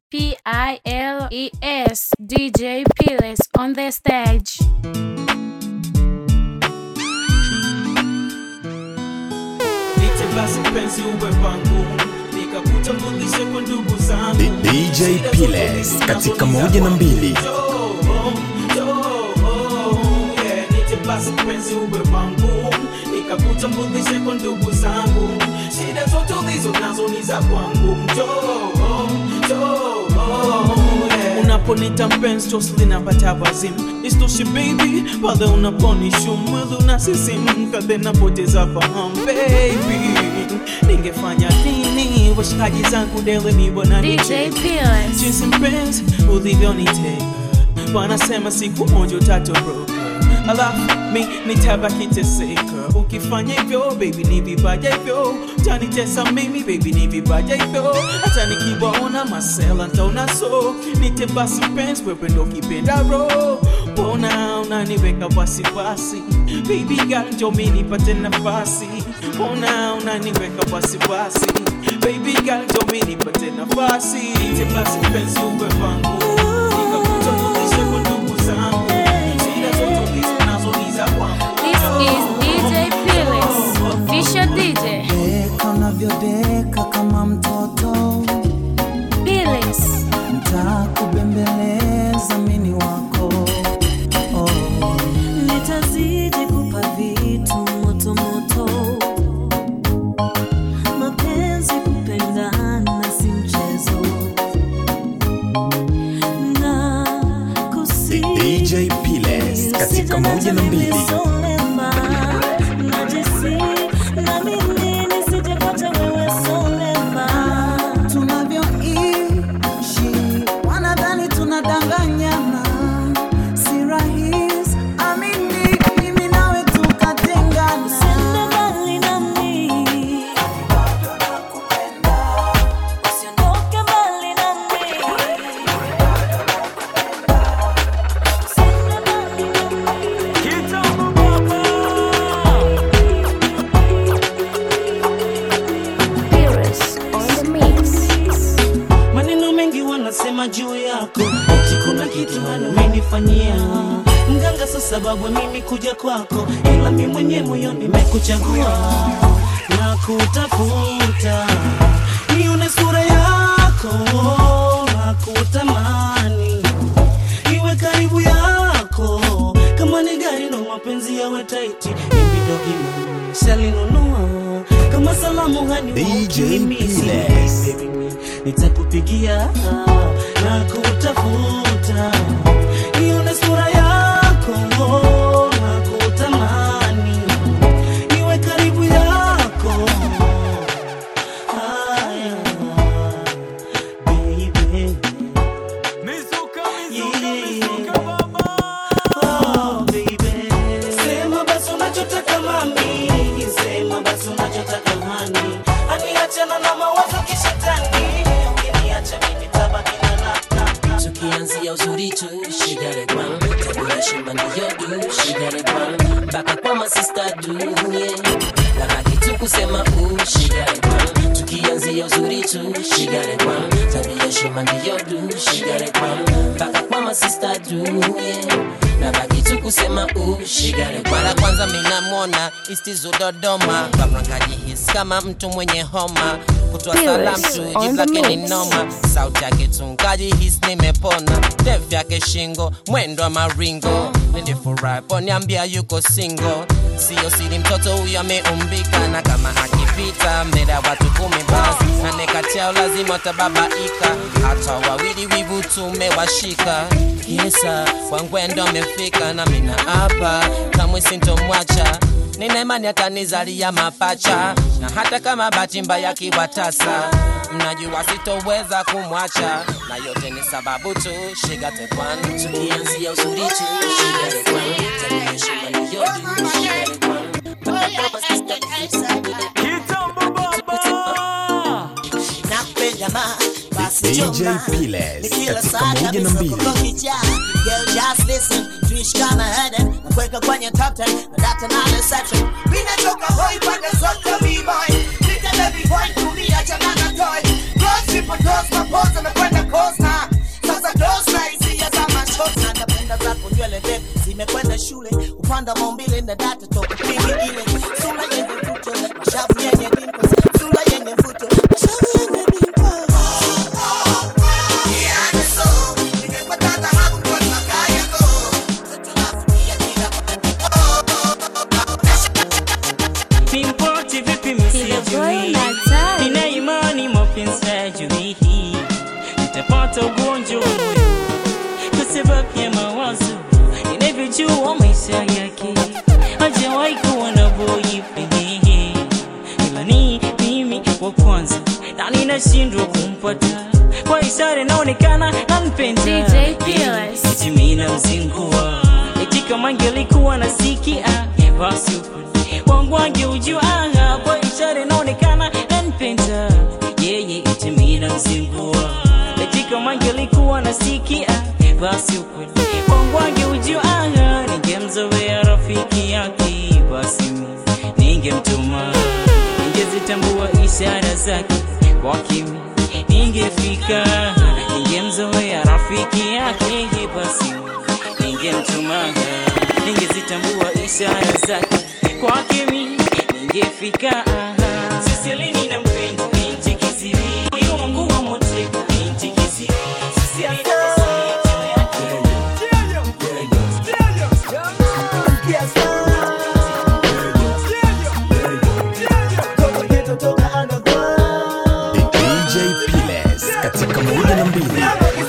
P I L E S DJ Piles on the stage. Nite basi mpenzi uwe wangu nikakutambulishe kwa ndugu zangu D- DJ Shida Piles zote katika ninazo moja na mbili. Njoo, njoo, yeah. Nite basi mpenzi uwe wangu nikakutambulishe kwa ndugu zangu shida zote ulizo nazo ni za kwangu Njoo, njoo, yeah. unaponita mpenzi chosi linapata wazimu istoshi baby pale unaponishu mwili unasisimka then napoteza fahamu baby ningefanya nini washikaji zangu dele ni DJ wananicheka Piles. jinsi mpenzi ulivyoniteka wanasema siku moja utatoroka alafu mi nitabaki teseka ukifanya hivyo baby ni vibaja hivyo utanitesa mimi baby ni vibaja hivyo hata nikiwaona masela ntaona so nite basi mpenzi wewe ndo kipenda ro mbona unaniweka wasiwasi baby girl njo mi nipate nafasi mbona unaniweka wasiwasi baby girl njo mi nipate nafasi nite basi mpenzi uwe wangu nikakutambulishe kwa ndugu zangu shida zote ulizo nazo ni za kwangu This is DJ Piles, official DJ. Deka unavyodeka kama mtoto, Piles. ntakubembeleza mini wako oh. nitazidi kupa vitu moto moto, mapenzi kupendana si mchezo, na kusi DJ Piles katika moja na mbili. najisi na mimi nisijepata wewe solema tunavyoishi wanadhani tunadanganyana, si rahisi amini, mimi nawe tukatengana. Usiende mbali nami, usiondoke mbali nami, usiende mbali nami. Piles on the mix. maneno mengi wanasema juu yako eti kuna kitu umenifanyia mganga sa sababu mimi kuja kwako ila mi mwenye moyo nimekuchagua na kutafuta nione sura yako na kutamani iwe karibu yako kama ni gari ndo mapenzi yawe taiti imidogima shalinunua kama salamu hani DJ ukimisi, Piles. baby, nitakupigia na kutafuta ione sura yako na kutamani iwe karibu yako haya baby Oh, baby. Sema basi unachotaka mami, sema basi unachotaka hani, aniachana na mawazo kishetani, ukiniacha mimi tabaki na nata. tukianzia uzuri tu shigare kwan tabia shima ndiyo du shigare kwan mpaka kwa masista du yeah. labaki tu kusema u shigare kwan tukianzia uzuri tu shigare kwan tabia shima ndiyo du shigare kwan mpaka kwa masista du yeah. labaki tu kusema u shigare kwan mara kwanza minamwona istizu dodoma babrakajihis kama mtu mwenye homa kutoa Pyrus salam tu on jibu the lake ni mix. noma sauti yake tunkajihis nimepona def yake shingo mwendo wa maringo nilifurahi poniambia yuko singo siyo siri mtoto huyo ameumbika na kama akipita mbele ya watu kumi basi anekatiao lazima watababaika hata wawili wivu tumewashika kisa wangwendo amefika na mina hapa kamwe sintomwacha nina imani atanizalia mapacha na hata kama bahati mbaya kiwatasa mnajua sitoweza kumwacha na yote ni sababu tu shigatekwan tukianzia uzuri tu shigare kwan tabia shima ndiyo du shigare kwan mpaka kwa masista nakupenda ma basi DJ choma. Piles Ni kila katika saa moja na kabisa mbili. kukuficha. Girl, just listen, tuishi kama Eden, nakuweka kwenye top 10 na data na reception. Mimi nachoka hoi pande zote b-boy. Nita baby boy tumia chana na toy. Close people doors, mapoza amekwenda coast panda maumbile na data toka pili ile sura yenye mvuto mashavu yenye dimples sura yenye mvuto mashavu yenye dimples Nimpoti vipi msijui Nina imani mapenzi hajui hii Nitapata ugonjwa wa moyo Kwa sababu ya mawazo Ninavyojua maisha yake Hajawahi kuwa na boyfriend Ila ni mimi wa kwanza Na ninashindwa kumpata Kwa ishara inaonekana nampenda DJ Fearless. Eti mimi namzingua Eti kama angelikuwa nasikia Basi upande wangu angeujua Kwa ishara inaonekana nampenda Yeye eti mimi namzingua Eti kama angelikuwa nasikia Basi upande wangu angeujua Ningemzoea rafiki yake Basi mimi ningemtuma Ningezitambua ishara zake kwa kimi Ningefika Ningemzoea rafiki yake Basi ningemtuma Ningezitambua ishara zake kwa kimi Ningefika Siselini na mpenda binti kisiri Moyo wangu wa moteka binti kisiri Siselini na DJ Piles katika moja na mbili.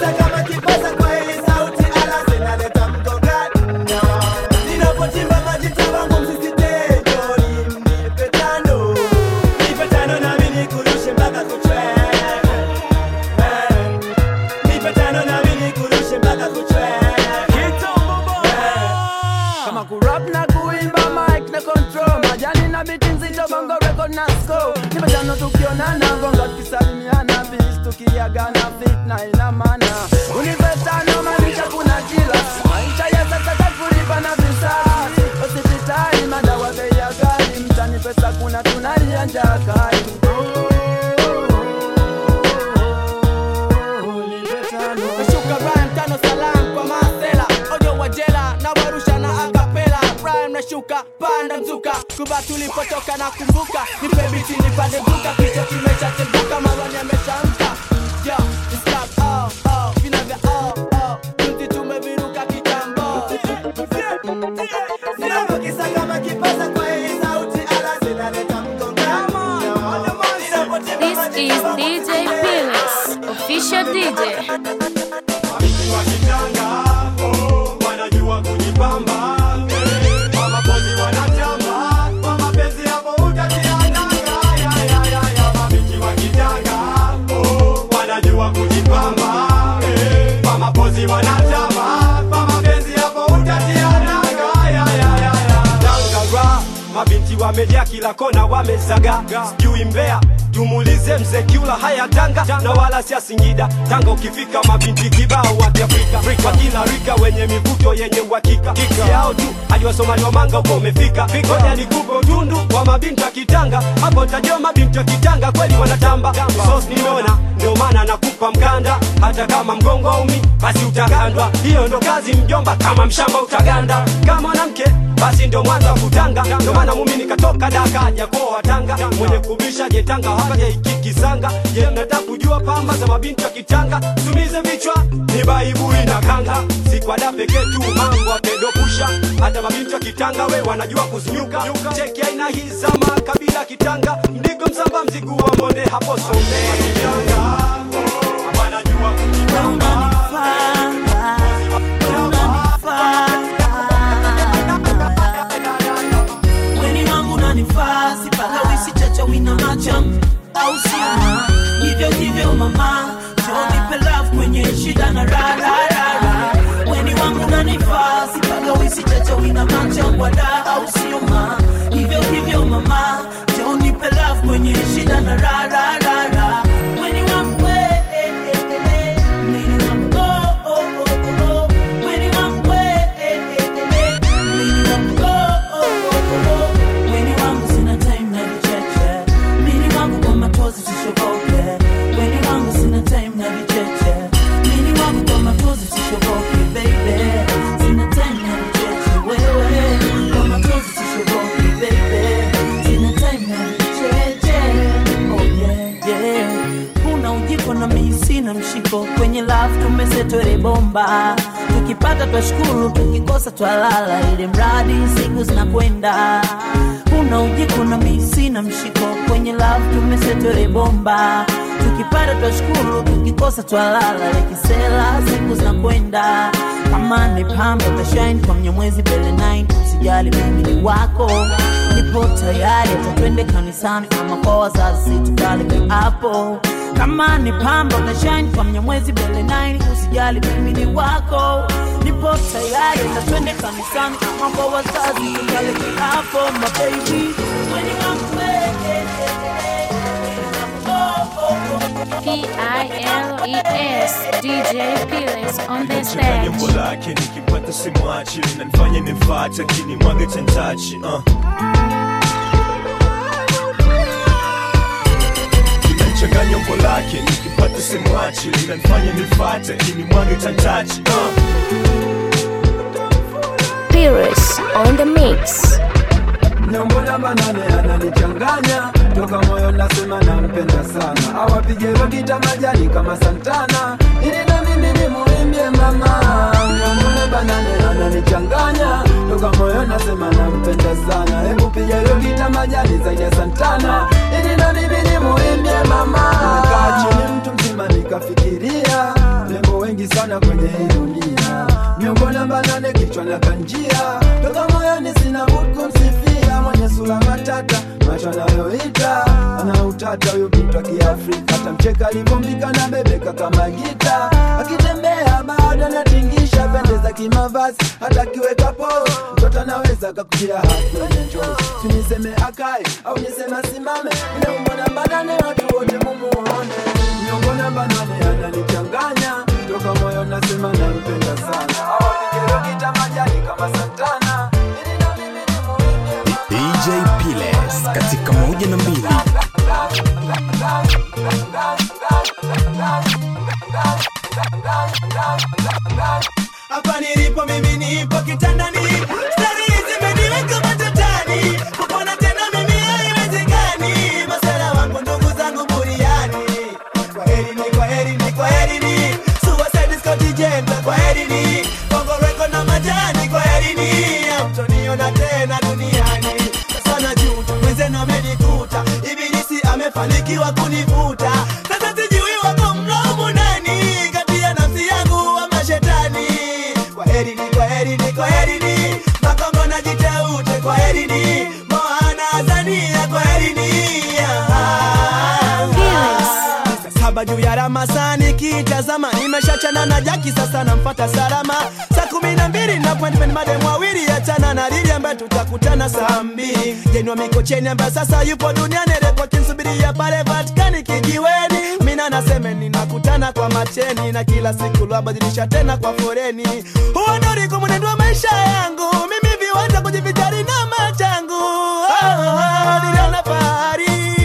kama kurap na kuimba mic na control majani na biti nzito bongo record na score nimetano tukionana gonga tukisalimiana bis tukiagana fit na ina maana unipetano maanisha kuna kila maisha ya sasa takulipa na visasi hospitali madawa bei ya gari mtani pesa kuna tunalia njaa kali nashuka rhyme tano salam kwa masela ojo wa jela na warusha na akapela rhyme nashuka panda mzuka kuba tulipotoka na kumbuka nipe biti nipande duka kichwa kimeshateguka marwani ameshamka yo it's like oh oh vina vya oh oh juzi tumeviruka kitambo Sinavyokisa kama kipaza kwa hii sauti ala zinaleta mgongano This is DJ Fearless, official DJ. wanajua kujipamba eh, kwa mapozi wanatamba kwa mapenzi hapo utatiananga ya, ya, ya, ya, mabiki wa kitanga oh, wanajua kujipamba eh, kwa mapozi wanatamba kwa mapenzi hapo utatiananga ya, ya, ya, ya. Tangara, mabinti wamejaa kila kona wamezaga sijui mbea tumuulize mzee kiula haya tanga na wala sia singida tanga ukifika mabinti kibao wa kiafrika kwa kila rika wenye mivuto yenye uhakika kiki yao tu hadi wasomali wa manga uko umefika ngoja nikupe utundu wa mabinti wa kitanga hapo tajua mabinti wa kitanga kweli wanatamba sos nimeona ndio maana nakupa mkanda hata kama mgongo umi basi utagandwa hiyo ndo kazi mjomba kama mshamba utaganda kama mwanamke basi ndo mwanza wa kutanga ndo maana mumi nikatoka daka aja kwa tanga mwenye kubisha jetanga hakaja ikikisanga je mnataka kujua pamba za mabinti wa kitanga tumize vichwa ni baibui na kanga si kwa da pekee tu mambo apedopusha hata mabinti wa kitanga we wanajua kuzinyuka cheki aina hii za makabila kitanga mdigo msamba mzigu wa monde hapo sombe wanajua kujipamba weni wangu unanifaa sipaka wisi chacha wina macham au sio hivyo hivyo mama jonipe love kwenye shida na rararara weni wangu unanifaa sipaka wisi chacha wina macham wada au sio ma hivyo hivyo mama jonipe love kwenye shida na rararara weni wangu we, eh, eh, eh, eh. Weni wangu, oh, oh, oh, oh, oh. Weni wangu we, eh, eh, eh, eh. Weni wangu, oh, oh, oh, oh, oh. Weni wangu sina time na vicheche mini wangu kwa matozi sishoboke weni wangu sina time na vicheche mini wangu kwa matozi sishoboke baby sina time na vicheche wewe sina mshiko kwenye love tumesetwele bomba tukipata twashukuru tukikosa twalala ili mradi siku zinakwenda kuna ujiko na mi sina mshiko kwenye love tumesetwele bomba tukipata twashukuru tukikosa twalala lekisela siku zinakwenda kama ni pamba utashine kwa mnyamwezi mbele 9 usijali mimi ni wako nipo tayari hata twende kanisani ama kwa wazazi tukale hapo kama ni pamba utashine kwa mnyamwezi mbele 9 usijali mimi ni wako nipo tayari hata twende kanisani ama kwa wazazi tukale hapo mababy when you come P-I-L-E-S DJ Piles on the Nachanganya stage. umbo lake nikipata simwachi linanifanya nimfate kini mwage chantachi uh. Nachanganya umbo lake nikipata simwachi linanifanya nimfate kini mwage chantachi uh. Pyrus on the mix. Nyombo namba nane ananichanganya toka moyo nasema nampenda sana awapige rokita majani kama Santana ili na mimi nimuimbie mama Nyombo namba nane ananichanganya toka moyo nasema nampenda sana hebu piga rokita majani zaidi ya Santana ili na mimi nimuimbie mama Nikaa chini mtu mzima nikafikiria rembo wengi sana kwenye hii dunia Nyombo namba nane kichwa na kanjia toka moyoni sina budi kumsifia mwenye sura matata macho anayoita ana utata huyo bintu wa kiafrika hata mcheka alivyombika na bebeka kama gita akitembea bado anatingisha pendeza kimavazi hata akiweka pose mtoto anaweza kakujia hadi kwenye njozi siniseme akae au niseme asimame inaumbo namba nane watu wote mumuone nyongo namba nane ananichanganya toka moyo nasema nampenda sana awapigero majani kama Santana DJ Piles katika moja na mbili. hapa nilipo mimi nipo kitandani stari zimeniweka matatani kupona tena mimi haiwezekani masera wangu ndugu zangu buriani kwaherini kwaherini kwaherini suicide Scott Jenta kwaherini bongo reko na majani kwaherini amtoniona tena duniani sana juta mwenzenu amenikuta ibilisi amefanikiwa kunivuta sasa sijui wako mlaumu nani kati ya nafsi yangu ama shetani kwaherini kwaherini kwaherini makongo na jiteute kwaherini moana azania kwaherini saba juu ya ramasani kitazama nimeshachana na jaki sasa namfata salama saa kumi na mbili na appointment madem wawili achana na lili ambaye tutakutana saa mbili jenwa mikocheni ambaye sasa yupo duniani repoti nsubiria pale vatikani kijiweni mina naseme ninakutana kwa macheni na kila siku lwabadilisha tena kwa foreni huo ndo ulikuwa mwenendo wa maisha yangu mimi viwanja kujivijari na machangu oh, oh, niliona fahari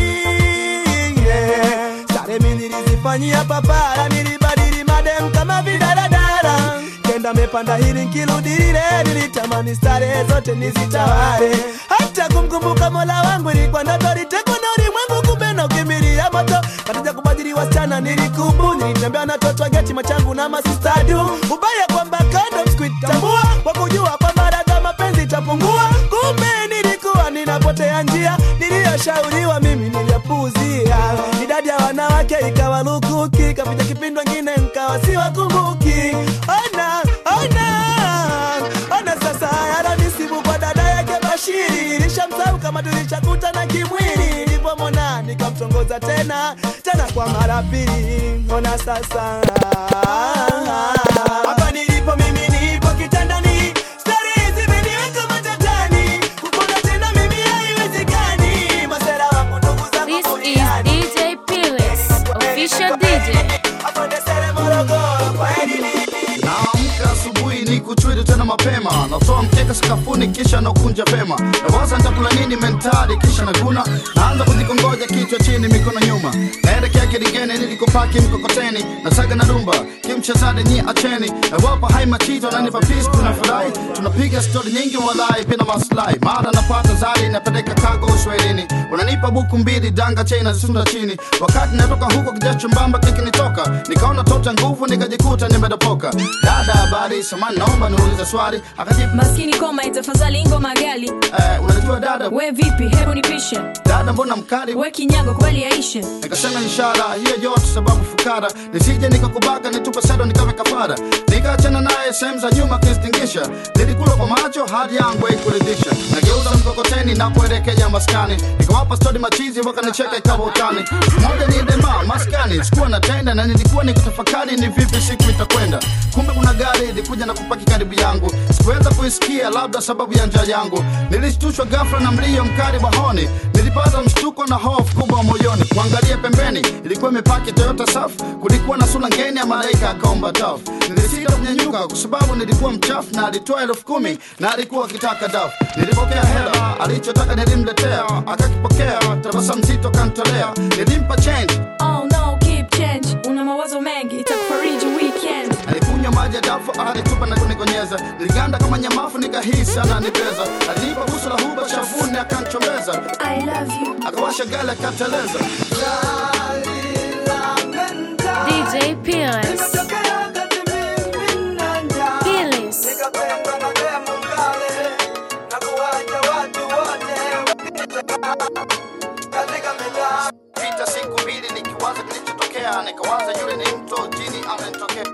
yeah. Stare mi nilizifanyia papara, nilibadili madem kama vidaradara kenda mepanda hili nkiludilile, nilitamani stare zote nizitawale, hata kumkumbuka mola wangu ilikuwa ndoto, litekwa na ulimwengu, kumbe na ukimbilia moto katika kubadili wasichana nilikubu, nilitembea na toto geti machangu na masistadu, ubaya kwamba kando sikuitambua, kwa kujua kwamba dada mapenzi itapungua, kumbe nilikuwa ninapotea njia, niliyoshauriwa mimi niliyapuuzia, idadi ya wanawake ikawa lukuki, kapita kipindi wengine nkawa siwakumbuki. Ona, ona, ona sasa yananisibu kwa dada yake Bashiri, nishamsahau kama tulishakutana kimwili, nilipomwona nikamtongoza tena tena kwa mara pili. Ona sasa hapa nilipo mimi nipo kitandani, stari zimeniweka matatani, kupona tena mimi haiwezekani, masera wangu ndugu zangu This is DJ Piles, official DJ. Morogoro, kwa heri naamka asubuhi ni kuchwili tena mapema natoa mkeka sakafuni kisha nakunja vema nawaza nitakula nini mentali kisha naguna naanza kujikongoja kichwa chini mikono nyuma naelekea kiligeni nilikopaki mkokoteni nasaga na dumba kimchezade nyi acheni nawapa hai machito nanipa peace tunafurahi tunapiga stori nyingi walai pina maslahi mara napata zari napeleka kago uswahilini unanipa buku mbili danga chena zisunda chini wakati natoka huko kijasho mbamba kikinitoka nikaona tota nguvu nikajikuta nimedopoka dada habari samani naomba niulize swali akajibu maskini koma itafadhali ngoma gali eh, unajua dada we vipi hebu nipishe dada mbona mkali we kinyago kubali yaishe nikasema ishara hiyo yote sababu fukara nisije nikakubaka nitupe sedo nikawe kafara nikaachana naye sehemu za nyuma kistingisha nilikula kwa macho hadi yangu haikuridhisha nageuza mkokoteni na kuelekea maskani nikawapa stori machizi wakanicheka ikawa utani moja ni dema maskani sikuwa natenda na nilikuwa nikutafakari ni vipi siku itakwenda kumbe kuna gari ilikuja na kupaki karibu yangu sikuweza kuisikia labda sababu ya njaa yangu nilishtushwa ghafla na mlio mkali wa honi nilipata mshtuko na hofu kubwa moyoni kuangalia pembeni ilikuwa imepaki toyota safu kulikuwa na sura ngeni ya malaika akaomba tafu nilisita kunyanyuka kwa sababu nilikuwa mchafu na alitoa elfu kumi na alikuwa akitaka dafu nilipokea hela alichotaka nilimletea akakipokea tabasa mzito kantolea nilimpa change oh no keep change una mawazo mengi itakufariji weekend alikunywa maji ya dafu alitupa na kunikonyeza niliganda kama nyamafu nikahisi ananipeza alinipa busu la huba shavuni akanchombeza I love you akawasha gari akateleza DJ Piles. Piles. pita siku mbili nikiwaza kilichotokea nikawaza yule ni mto jini amenitokea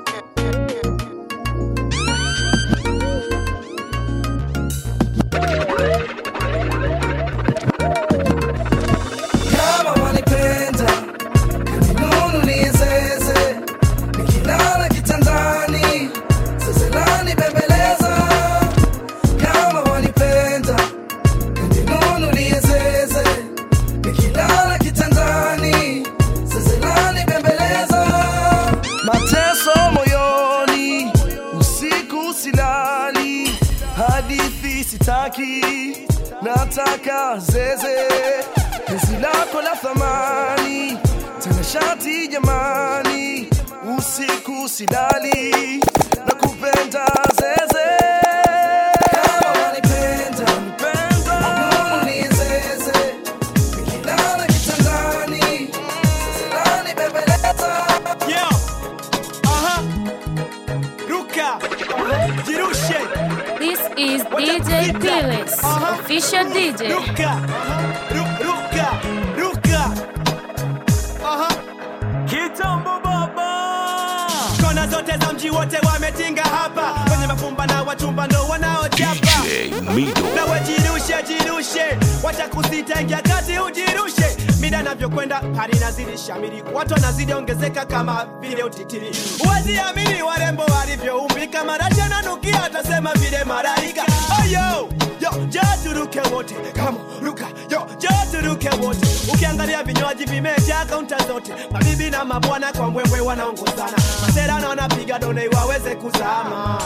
kama wanipenda ninunulie zeze nikilala kitandani zezelani bembeleza kama wanipenda ninunulie zeze nikilala kitandani zezelani bembeleza mateso moyoni usiku silali hadithi sitaki nataka zeze penzi lako la thamani tena shati jamani usiku silali na kupenda zeze Kama wanipenda, ninunulie zeze. Nikilala kitandani, zezelani bembeleza. Yeah. Aha. Ruka. Jirushe. This is DJ Piles, official DJ. Ruka. Ru- Ruka. Ruka. Aha. Kitambo baba. Kona zote za mji wote wametinga hapa. Wenye mafumba na wachumba ndo wanaochapa. Nawe jirushe, jirushe, wacha kusita, ingia kati ujirushe. Mida navyokwenda hali nazidi shamiri, watu wanazidi ongezeka kama vile utitiri. Huwezi amini warembo walivyoumbika, marashi ananukia, atasema vile malaika. Oh, yo, yo, njoo turuke wote, kama ruka, yo, njoo turuke wote. Ukiangalia vinywaji vimejaa kaunta zote, mabibi na mabwana kwa mbwembwe wanaongozana, masera na wanapiga done waweze kuzama.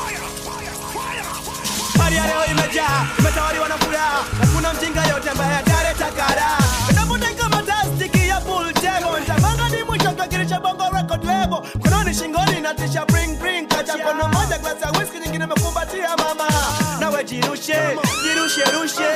Hali ya leo imejaa, imetawaliwa na furaha. Hakuna mjinga yote ambaye ataleta kara. Navuta kama plastiki ya pool table. Nitamanga ni mwisho kakirisha bongo record label. Mkononi shingoni na tisha bring bring. Kacha mkono moja glasi ya whisky nyingine imekumbatia mama. Nawe jirushe, jirushe rushe.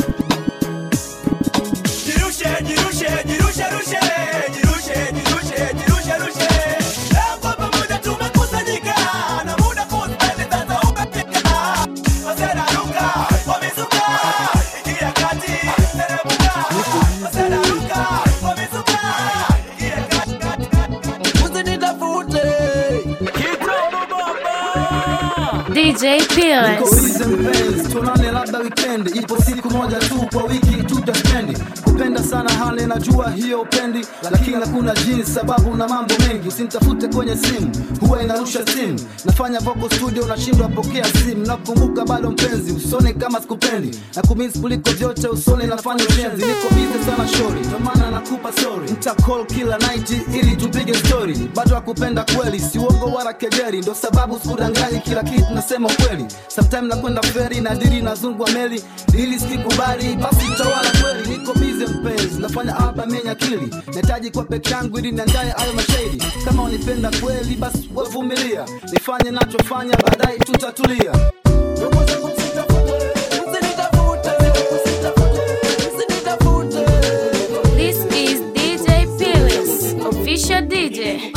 Jirushe, jirushe, jirushe rushe. Jirushe, jirushe, jirushe rushe. Leo kwa pamoja tumekusanyika. Na muda kuspendi sasa umefika. Masera ruka, wamezuka. Ingia kati, teremuka. Masera ruka, wamezuka. Ingia kati. Usinitafute. DJ Piles. Niko easy mpenzi, tuonane tuonane labda wikendi ipo siku moja tu kwa wiki tutaspendi kupenda sana hali najua hiyo upendi lakini hakuna jinsi sababu na mambo mengi usinitafute kwenye simu huwa inarusha simu nafanya vocal studio unashindwa pokea simu nakumbuka bado mpenzi usone kama sikupendi na kumisi kuliko vyote usone nafanya ushenzi niko bize sana shori ndio maana nakupa sorry nita call kila night ili tupige story bado akupenda kweli si uongo wala kejeri ndo sababu sikudanganyi kila kitu nasema ukweli sometime nakwenda feri na diri nazungwa meli ili sikikubali basi tawala kweli niko bize mpenzi nafanya album yenye akili nahitaji kwa peke yangu ili niandaye ayo mashahidi kama unipenda kweli basi wavumilia nifanye nachofanya baadaye tutatulia This is DJ Pilis, official DJ.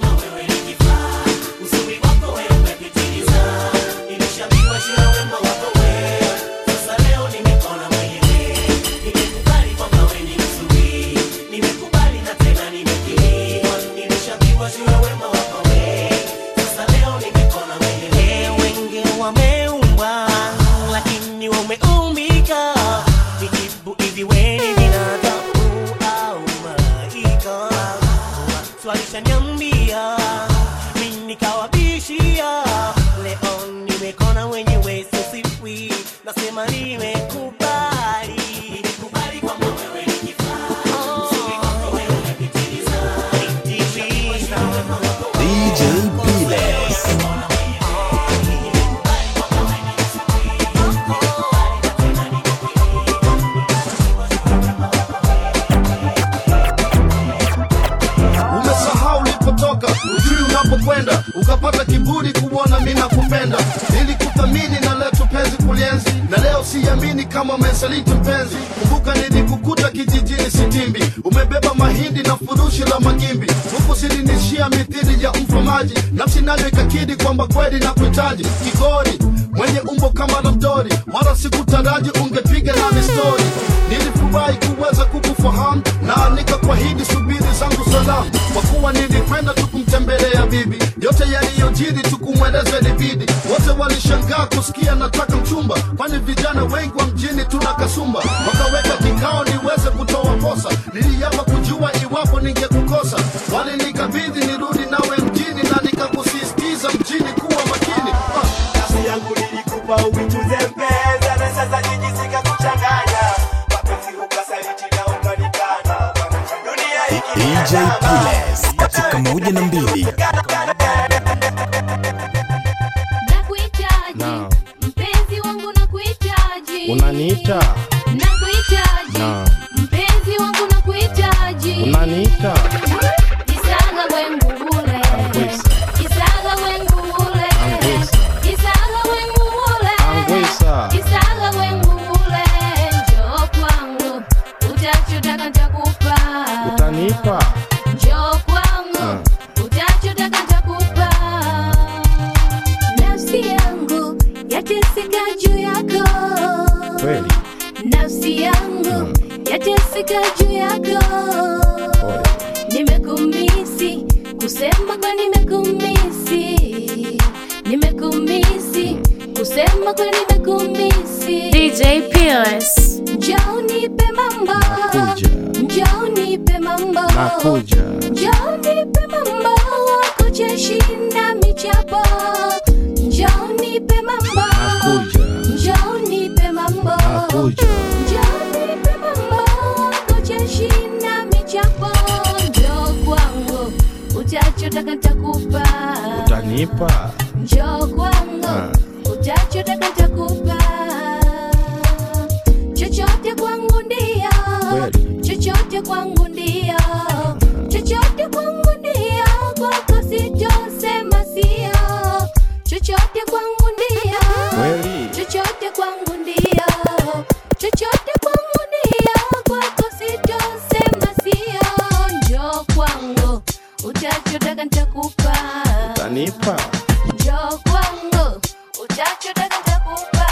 Wenge wameumbwa lakini wameumbika vijibu hivi weni binadamu au malaika swalishaniambia mi nikawabishia leo nimekona wenyewe sosiwi nasema nimekubali nimekubali kwamba wewe ni kifaa DJ Piles. umesahau ulipotoka ujui unapokwenda ukapata kiburi kuona mi nakupenda ili kuthamini na leo tupenzi kulienzi na leo siamini kama umesaliti mpenzi kumbuka nilikukuta kijijini sitimbi umebeba mahindi na furushi la magimbi huku silinishia mithili ya mfamaji nafsi nayo ikakidi kwamba kweli na kuhitaji kigori mwenye umbo kama labdori wala sikutaraji ungepiga nami stori nilifurahi kuweza kukufahamu na nikakwahidi subiri zangu salamu kwa kuwa nilikwenda tukumtembelea bibi yote yaliyojiri tukumweleza ilibidi wote walishangaa kusikia nataka mchumba kwani vijana wengi wa mjini tuna kasumba wakaweka kikao niweze kutoa posa niliapa kujua iwapo ningekukosa walinikabidhi nirudi nawe mjini na nikakusisitiza mjini kuwa makini ah. nafsi yangu nilikupa uituze mpeza na sasa jiji zikakuchanganya mapenzi ukasaliti na ukanikana dunia hiki DJ Piles katika moja na mbili. Nakuhitaji Naam. mpenzi wangu, nakuhitaji Unaniita? nakuhitaji Naam. mpenzi wangu, nakuhitaji Unaniita? Kisaga wengu ule Kisaga wengu ule Kisaga wengu ule Angwisa. Kisaga wengu ule Njoo kwangu utachotaka nitakupa Utanipa? Njoo kwangu utachotaka nitakupa Nafsi yangu yateseka juu yako Kweli? nafsi yangu yateseka juu yako nimekumisi kusema kwa nimekumisi nimekumisi kusema kwa nimekumisi DJ Pilis. njoo nipe mambo njoo nipe mambo Nakuja. njoo nipe mambo wako jeshinda michapo njoo nipe mambo njoo nipe mambo Nakuja. njoo nipe mambo wako jeshinda michapo njoo kwangu utachotaka nitakupa Utanipa? njoo kwangu Ah. utachotaka nitakupa chochote kwangu ndio Kweli? chochote kwangu ndio chochote kwangu ndio kwako sitosema sio chochote kwangu ndio Kweli? chochote kwangu ndio chochote kwangu ndio kwako sitosema sio njoo kwangu utachotaka nitakupa Utanipa? njoo kwangu utachotaka nitakupa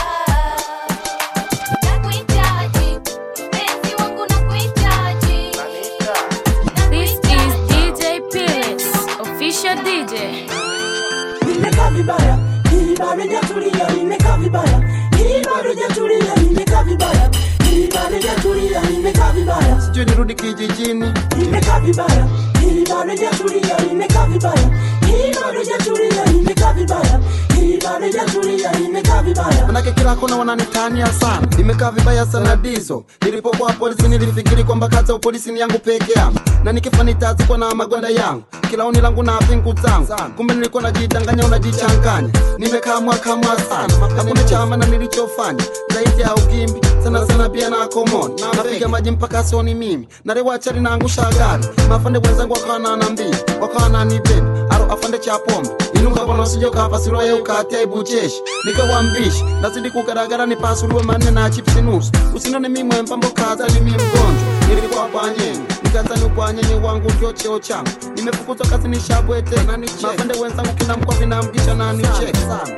nakuhitaji mpenzi wangu nakuhitaji This is DJ Pilis, official DJ. nimekaa vibaya hii baridi tulia nimekaa vibaya hii bado jatulia nimekaa vibaya hii bado jatulia nimekaa vibaya sijui nirudi kijijini nimekaa vibaya hii bado jatulia nimekaa vibaya hii bado jatulia nimekaa vibaya hii bado jatulia nimekaa vibaya manake kila kona wananitania sana nimekaa vibaya sana dizo nilipokuwa polisi nilifikiri kwamba kazi ya upolisi ni yangu peke yangu na nikifa nitazikwa na magwanda yangu kila oni langu na pingu zangu kumbe nilikuwa najidanganya unajichanganya nimekaa mwaka mwa sana hakuna chama na nilichofanya zaidi ya ugimbi sana sana pia na komoni napiga maji mpaka soni mimi narewachari naangusha gari mafande wenzangu wakawa nanambia wakawa nanibebi aro afande cha pombe inuka bwana usije ukapasirwa ye ukatia ibucheshi nikawa mbishi nazidi kugaragara nipasuliwe manne na chipsi nusu usinone mimwe mpambo kaza ni mi mgonjwa nilikuwa kwanyenye nikazani ukwanyenye wangu ndio cheo changu nimefukuzwa kazi nishabwete mafande wenzangu kila mkwa vinamgisha na nicheki sana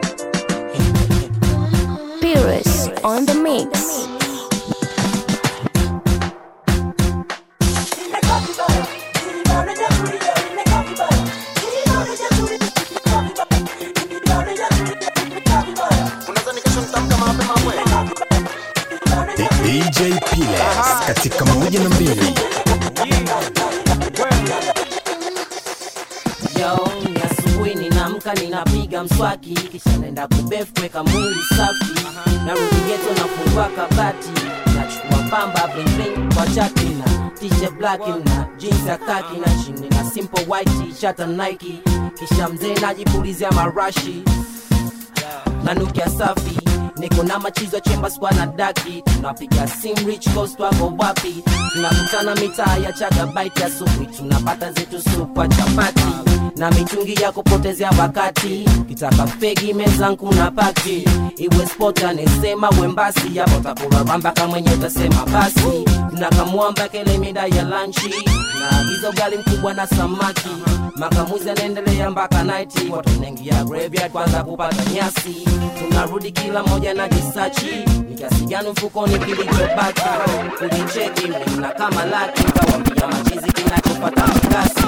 Pires on the mix. DJ Piles katika moja na mbili. Yo, ni asubuhi ninaamka ninapiga mswaki kisha naenda kubefu kuweka mwili safi narudi geto nafungua kabati nachukua pamba bling bling kwa chaki na t-shirt black na jeans ya kaki na chini na simple white t-shirt na Nike kisha mzee najipulizia marashi nanukia safi niko na machizo chemba skwa na daki tunapiga sim rich coast wako wapi tunakutana mitaa ya chagabaiti asubuhi tunapata zetu supwa chapati na mitungi ya kupotezea wakati kitaka fegi mezangu na pati iwe spot anesema wembasi yapo takuraramba kamwenye utasema basi tunakamwamba kele mida ya lanchi na agiza ugali mkubwa na samaki makamuzi anaendelea mpaka naiti watu naingia graveyard kwanza kupata nyasi tunarudi kila moja na jisachi ni kiasi gani mfukoni kilichobaki kulicheki na kama laki kawambia machizi kinachopata mkasi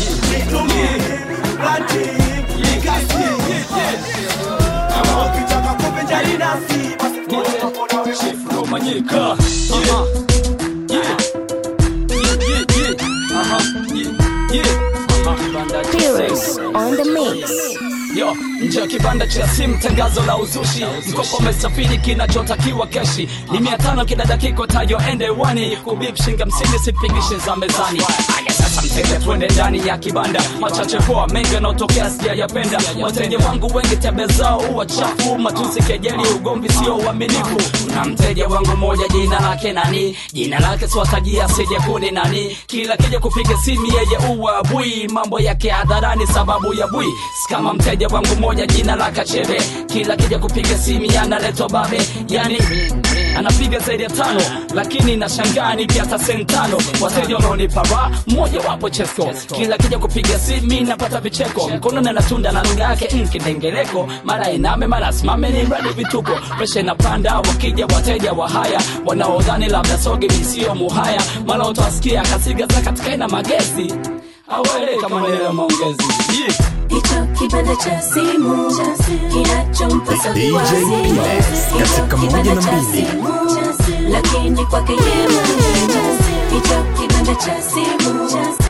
Pires on the mix. yo nje ya kibanda cha simu tangazo la uzushi mkopo umesafiri kinachotakiwa keshi ni mia tano kila dakika tayo ende wani kubip shinga msini sipigishi za mezani aya sasa mteja twende ndani ya kibanda machache poa mengi yanaotokea sijayapenda wateja wangu wengi tebe zao huwa chafu matusi kejeli ugomvi sio uaminifu na mteja wangu moja jina lake nani jina lake swatajia sije kuni nani kila kija kupiga simu yeye uwa bui mambo yake hadharani sababu ya bui kama mteja wangu moja jina la kachebe kila kija kupiga simu yanaletwa babe yani anapiga zaidi ya tano lakini nashangaa nipi hata sentano wateja wanaonipa raha mmoja wapo chesko kila kija kupiga simu napata vicheko mkono na natunda na lugha yake nkidengeleko mara iname mara simame ni mradi vituko presha inapanda wakija wateja wa haya wanaodhani labda soge visio muhaya mara utawasikia kasiga za katika ina magezi awele kama neno ya maongezi yeah. hicho kibanda cha simu kinachompa DJ Piles katika moja na mbili. lakini kwake yeye mwenyewe hicho kibanda cha simu